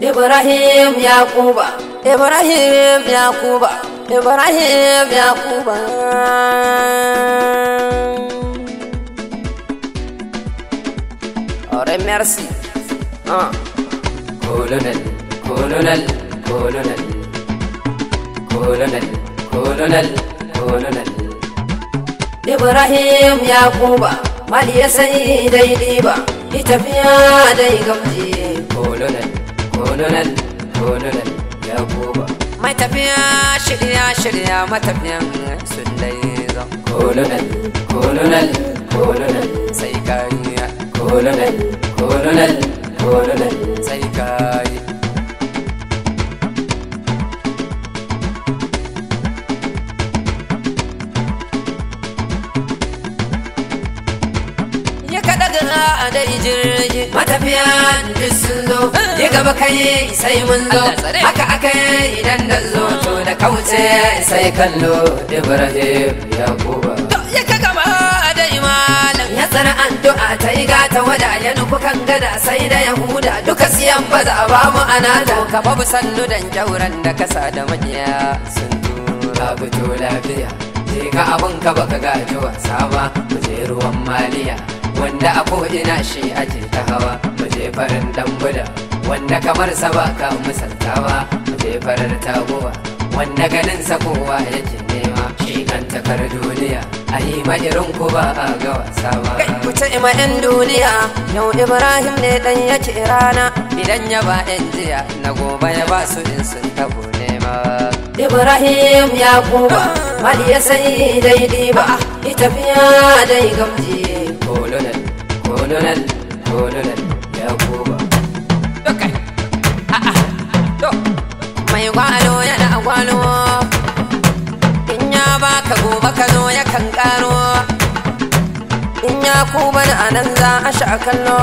Ibrahim Yakuba Ibrahim Yakuba Ibrahim Yakuba Ore merci ah. Colonel Colonel Colonel Colonel Colonel Colonel Ibrahim Yakuba Mali ya sai daidai ba Itafiya dai gamji Colonel Colonel Colonel Yakuba Mai tafiya shirya shirya matafiyan sun dai zan Colonel Colonel Colonel sai kariya Colonel Colonel Colonel sai kariya a dai jirgi matafiya duk sun zo ya gaba kai sai mun zo haka aka yi idan da zo to da kauce sai kallo ibrahim yakuba ya ka gaba dai malam ya tsara addu'a ta yi gata wada ya nufi kan gada sai da yahuda duka siyan baza ba mu anata ka babu sannu dan jauran da kasa da makiya sun tura fito lafiya je ka abun ka baka gaji wasa ba mu je ruwan maliya wanda a ko'ina shi ake ta hawa muje farin dan buda wanda kamar sa ba ka misaltawa muje farar taguwa wanda ganin sa kowa yake nema shi kan takar duniya a yi ma irin ku ba a ga wasa ba kai ku ce ma yan duniya yau ibrahim ne dan yake rana idan ya ba yan jiya na gobe ya ba su in sun tabo nema ibrahim ya kuma mali ya sai daidai ba ita fiya dai gamji kolonel kolonel kolonel ya kuma mai gwalo yana gwalo in ya baka gobe ka zo ya kan karo in ya kuma a nan za a sha kallo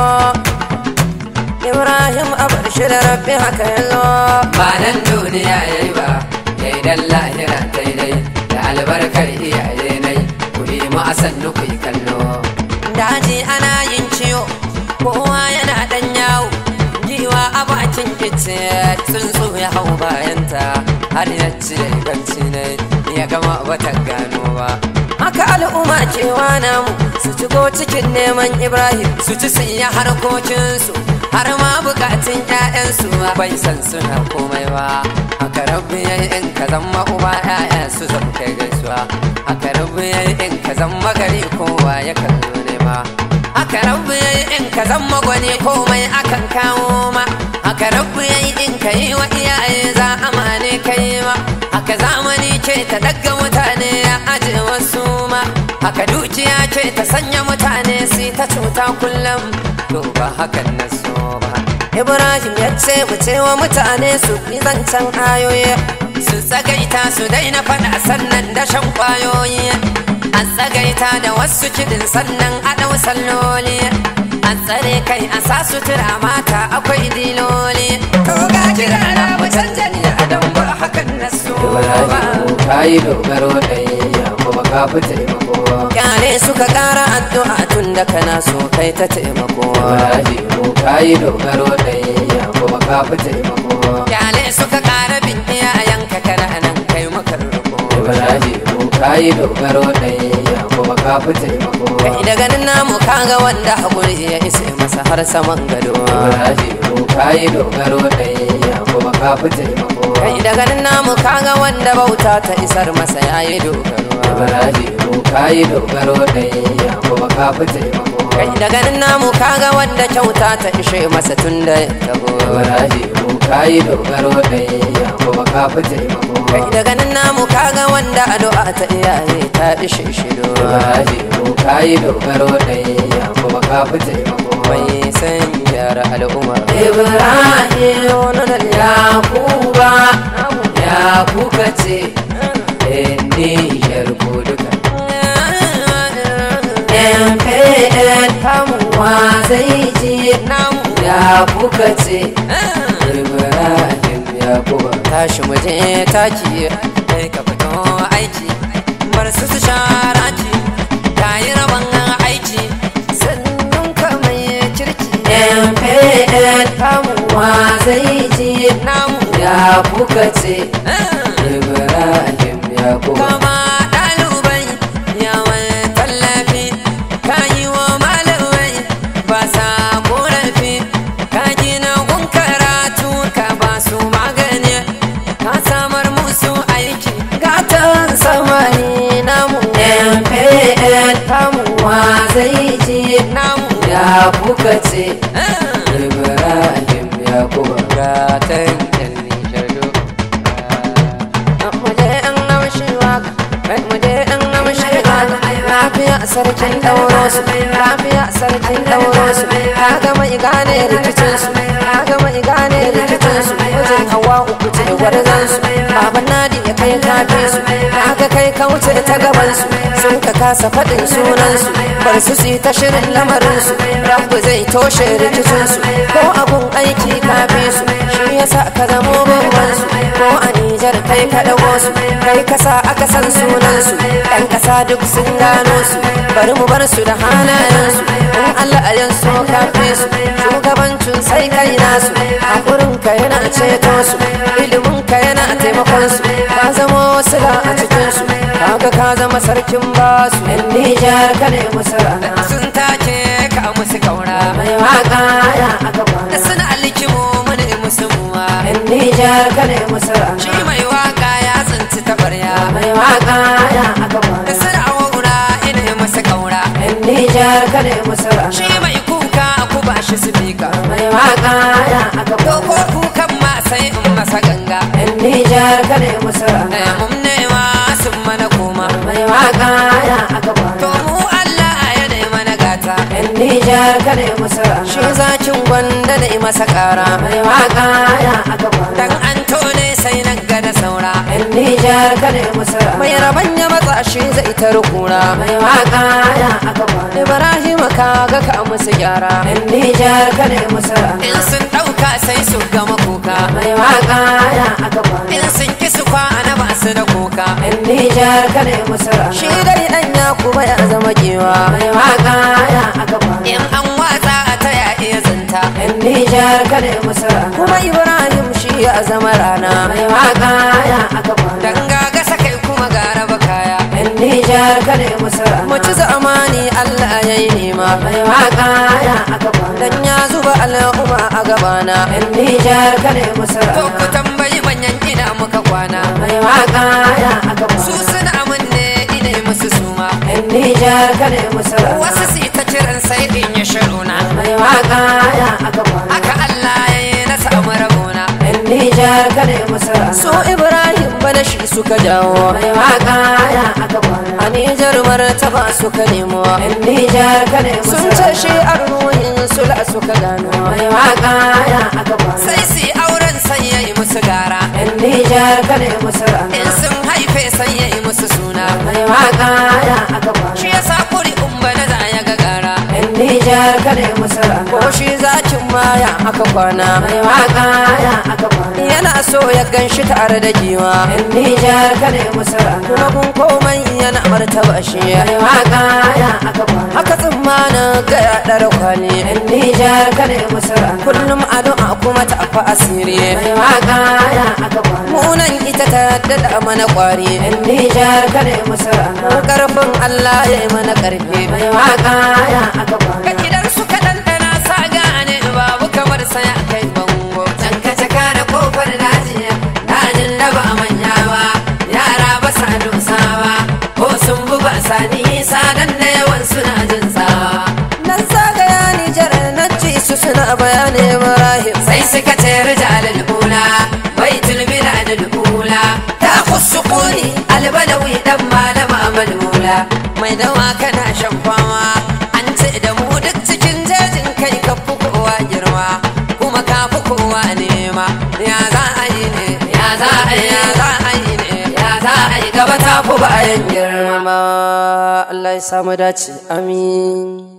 ibrahim abar shi da rabbi haka yallo ba nan duniya ya yi ba ya yi dan lahira daidai da albarkar iyaye nai ku yi mu a sannu ku yi kallo daji ana yin ciwo kowa yana dan yawo giwa a bakin kice tsuntsu ya hau bayanta har ya ci ganci ne ya gama bata gano ba haka al'umma cewa namu su shigo cikin neman ibrahim su ci sun yi harkokinsu har ma bukatun 'ya'yansu bai san suna komai ba haka rabbi yayi in ka zama uba 'ya'ya su zama kai gaisuwa haka rabbi yayi in ka zama gari kowa ya kallo ne ma haka rabbi yayi in ka zama gwani komai akan kawo ma haka rabbi yayi in ka yi wa iyaye za amane kai ma haka zamani ce ta daga mutane ya aje wasu ma haka dukiya ce ta sanya mutane su ta cuta kullum to ba hakan na so ba ibrahim ya ce mu ce wa mutane su yi zancen ayoyi su tsagaita su daina faɗa sannan da shan kwayoyi a tsagaita da wasu kiɗin sannan a ɗau salloli a tsare kai a sa sutura mata akwai diloli to ga kira na mu canja ni a dan ba hakan na so ba ka yi dogaro ɗaya kuma ka fi taimako kyale suka ƙara addu'a tun da kana so kai ta taimako Ibrahimu ka yi dogaro ɗaya kuma ka fi taimako kyale suka ƙara bin iyayenka kana nan kai maka roƙo Ibrahimu ka yi dogaro ɗaya kuma ka fi taimako kai da ganin namu kaga wanda haƙuri ya isa masa har saman gado Ibrahimu ka yi dogaro ɗaya kuma ka fi taimako kai da ganin namu kaga wanda bauta ta isar masa yayi dogaro Ibrahimu ka yi dogaro ɗaya kuma ka fi taimako kai da ganin namu kaga wanda kyauta ta ishe masa tun da ya tago Ibrahimu ka yi dogaro ɗaya kuma ka fi taimako kai da ganin namu kaga wanda addu'a ta iyaye ta ishe shi do Ibrahimu ka yi dogaro ɗaya kuma ka fi taimako mai san gyara al'umma Ibrahim wani Yakuba ya kuka ce Nijar ko duka MPN kamuwa wa zai ji namu ya kuka ce Ibrahim Yakuba tashi mu je taki kai ka fito aiki bar su su shara ki ta yi rabon aiki sannan ka mai kirki MPN kamuwa wa zai ji namu ya kuka ce Ibrahim Yakubu kama ɗalibai yawon tallafi ka yi wa malamai ba sa ƙorafi ka gina gun karatu ka ba su magani ka samar musu aiki gatan samani namu MPN kamuwa zai ji namu ya kuka ce Ibrahim Yakubu gatan yan nishado muje an amshi waka muje an amshi waka lafiya sarkin dauro su lafiya sarkin dauro su ka ga mai gane rikicin su ka ga mai gane rikicin su wajen hawa uku ce gwarzan su baban nadi ya kai kafe su ka ga kai ka wuce ta gaban su sun ka kasa faɗin sunan su bar su su ta shirin lamarin su rabu zai toshe rikicin su ko abun aiki kafe su shi yasa ka zamo babban su ko a Nijar kai ka dago su kai kasa aka san sunan su ɗan ƙasa duk sun gano su bari mu bar su da halayen su in Allah a yan so kafe su shugabancin sai kai nasu hakurin ka yana ceto su ilimin ka yana taimakon su ka zama wasila a cikin su kaga ka zama sarkin basu yan Nijar ka ne musu rana sun take ka musu kaura mai waka ya aka kwana suna alikimo mana musu muwa yan Nijar ka ne musu rana shi mai waka ya tsinci tabarya mai waka ya aka kwana suna waura ina masa kaura yan Nijar ka ne musu rana shi mai kuka ku ba shi sifika mai waka ya aka to ko kwana kukan ma sai in masa ganga yan Nijar ka ne musu rana Eh, mun nema sun mana koma mai waka ya aka to kwana mu Allah ya ne mana gata yan Nijar ka ne musu shi rana zakin gwanda da masa kara mai waka ya aka kwana dan an tone sai na ga da saura yan Nijar ka ne musu mai rana raban ya matsa shi zai ta rukura mai waka ya aka kwana Ibrahim ka ga ka musu gyara yan Nijar ka ne musu rana in sun ɗauka sai su gama kuka mai waka ya aka kwana in sun ki su kwana ba su da kuka yan Nijar ka ne musu shi rana dai dan ya kuma ya zama kewa mai waka ya aka kwana in an watsa a ta ya iya zanta yan Nijar ka ne musu rana kuma Ibrahim shi ya zama rana mai waka ya aka kwana dan gaga sakai kuma ga raba kaya yan Nijar ka ne musu mu ci rana zamani Allah ya yi nema mai waka ya aka kwana dan ya zuba al'umma a gabana yan Nijar ka ne musu ko ku rana tambayi manyan ina muka kwana mai waka ya aka su kwana suna amanne ina musu suma yan Nijar ka ne musu wasu rana su ta kiran sai in ya shiruna mai waka ya aka kwana haka Allah ya yi na samu rabona yan Nijar ka ne musu su rana Ibrahim bana shi suka jawo mai waka ya aka kwana a Nijar martaba suka nemo yan Nijar ka ne musu sun ce rana shi arruhin sula suka gano mai waka ya aka kwana sai su yi auren sai ya yi musu gara yan Nijar ka ne musu in rana sun haife sai ya yi musu suna mai waka ya aka shi kwana ya sa kuri umba na za ya ga gara yan Nijar ka ne musu ko rana shi zakin maya aka kwana mai waka ya aka kwana yana so ya gan shi tare da giwa yan Nijar ka ne musu kuma rana kun komai yana martaba shi mai waka ya aka kwana haka tsammanin ga ya ɗara kwali yan Nijar ka ne musu rana kullum addu'a kuma ta fa asiri mai waka ya aka kwana munan ita ta daɗa mana ƙwari yan Nijar ka ne musu mu rana ƙarfin Allah ya yi mana ƙarfi mai waka ya aka ka kwana idan suka ɗanɗana sa gane babu kamar saya kai bango can ka caka da kofar daji dajin da ba manya ba yara ba sa dusawa ko sun bu ba sa nisa dan da yawan suna jin tsawa nan zagaya Nijar na ci su suna bayani Ibrahim sai suka ce rijalul ula baitul biladul ula ta khusukuni albalawi dan malama malmula mai dawa kana shan fama an ce da mu duk cikin jejin kai ka fi kowa girma kuma ka fi kowa nema ya za a yi ne ya za a yi ya za a yi ne ya za a yi gaba ta fi bayan girma Allah ya samu dace amin